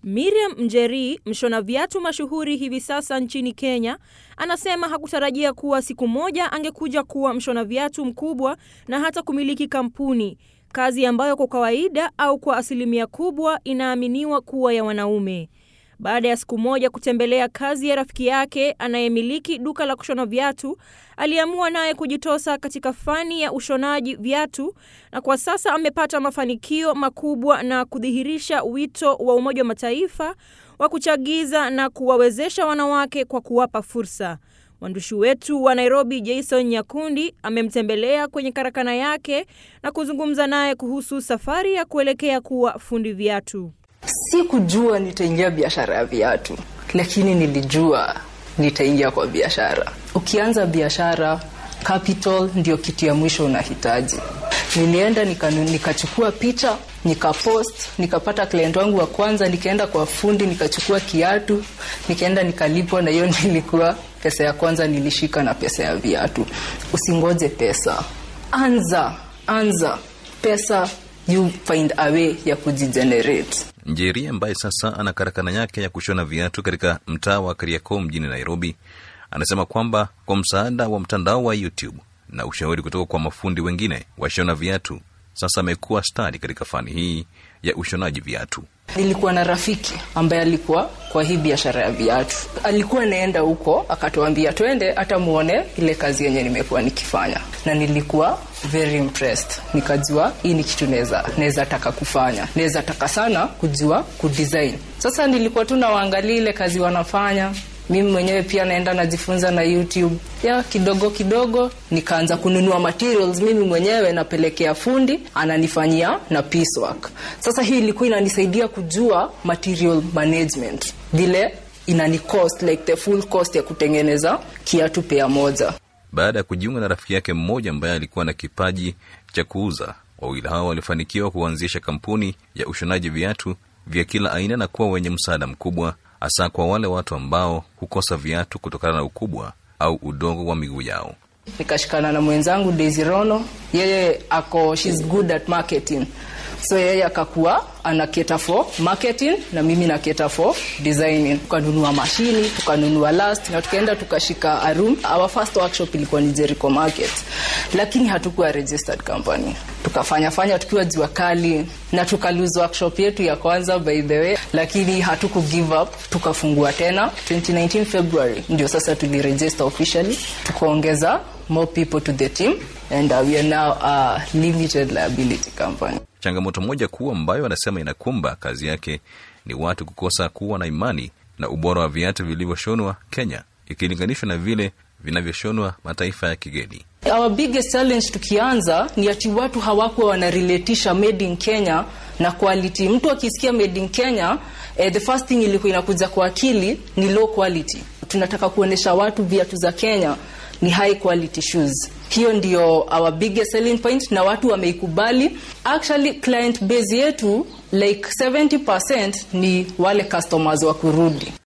Miriam Njeri, mshona viatu mashuhuri hivi sasa nchini Kenya, anasema hakutarajia kuwa siku moja angekuja kuwa mshona viatu mkubwa na hata kumiliki kampuni, kazi ambayo kwa kawaida au kwa asilimia kubwa inaaminiwa kuwa ya wanaume. Baada ya siku moja kutembelea kazi ya rafiki yake anayemiliki duka la kushona viatu, aliamua naye kujitosa katika fani ya ushonaji viatu, na kwa sasa amepata mafanikio makubwa na kudhihirisha wito wa Umoja wa Mataifa wa kuchagiza na kuwawezesha wanawake kwa kuwapa fursa. Mwandishi wetu wa Nairobi Jason Nyakundi amemtembelea kwenye karakana yake na kuzungumza naye kuhusu safari ya kuelekea kuwa fundi viatu. Sikujua nitaingia biashara ya viatu, lakini nilijua nitaingia kwa biashara. Ukianza biashara, capital ndio kitu ya mwisho unahitaji. Nilienda nikachukua nika picha nikapost, nikapata client wangu wa kwanza, nikaenda kwa fundi nikachukua kiatu, nikaenda nikalipwa, na hiyo nilikuwa pesa ya kwanza nilishika na pesa ya viatu. Usingoje pesa, anza anza, pesa you find a way ya kujigenerate. Njeri ambaye sasa ana karakana yake ya kushona viatu katika mtaa wa Kariakoo mjini Nairobi, anasema kwamba kwa msaada wa mtandao wa YouTube na ushauri kutoka kwa mafundi wengine washona viatu, sasa amekuwa stadi katika fani hii ya ushonaji viatu. Nilikuwa na rafiki ambaye alikuwa kwa hii biashara ya viatu, alikuwa anaenda huko, akatuambia twende hata muone ile kazi yenye nimekuwa nikifanya, na nilikuwa very impressed. Nikajua hii ni kitu naweza naweza taka kufanya, naweza taka sana kujua kudesign. Sasa nilikuwa tu nawaangalia ile kazi wanafanya mimi mwenyewe pia naenda najifunza na YouTube ya kidogo kidogo, nikaanza kununua materials mimi mwenyewe, napelekea fundi ananifanyia na piecework. Sasa hii ilikuwa inanisaidia kujua material management, vile inani cost like the full cost ya kutengeneza kiatu pea moja. Baada ya kujiunga na rafiki yake mmoja ambaye alikuwa na kipaji cha kuuza, wawili hao walifanikiwa kuanzisha kampuni ya ushonaji viatu vya kila aina na kuwa wenye msaada mkubwa hasa kwa wale watu ambao hukosa viatu kutokana na ukubwa au udogo wa miguu yao. Nikashikana na mwenzangu Daisy Rono, yeye ako she's good at marketing, so yeye akakuwa ana cater for marketing na mimi na cater for designing. Tukanunua mashini, tukanunua last na tukaenda tukashika a room. Our first workshop ilikuwa ni Jericho Market, lakini hatukuwa registered company. Tukafanya fanya tukiwa jua kali na tukalose workshop yetu ya kwanza by the way, lakini hatuku give up, tukafungua tena 2019 February, ndio sasa tuliregister officially, tukaongeza more people to the team and uh, we are now a limited liability company. Changamoto moja kuu ambayo anasema inakumba kazi yake ni watu kukosa kuwa na imani na ubora wa viatu vilivyoshonwa Kenya ikilinganishwa na vile vinavyoshonwa mataifa ya kigeni. Our biggest challenge tukianza ni ati watu hawakuwa wanarelatisha made in Kenya na quality. Mtu akisikia made in Kenya, eh, the first thing ilikuwa inakuja kwa akili ni low quality. Tunataka kuonesha watu viatu za Kenya ni high quality shoes. Hiyo ndio our biggest selling point na watu wameikubali. Actually client base yetu like 70% ni wale customers wa kurudi.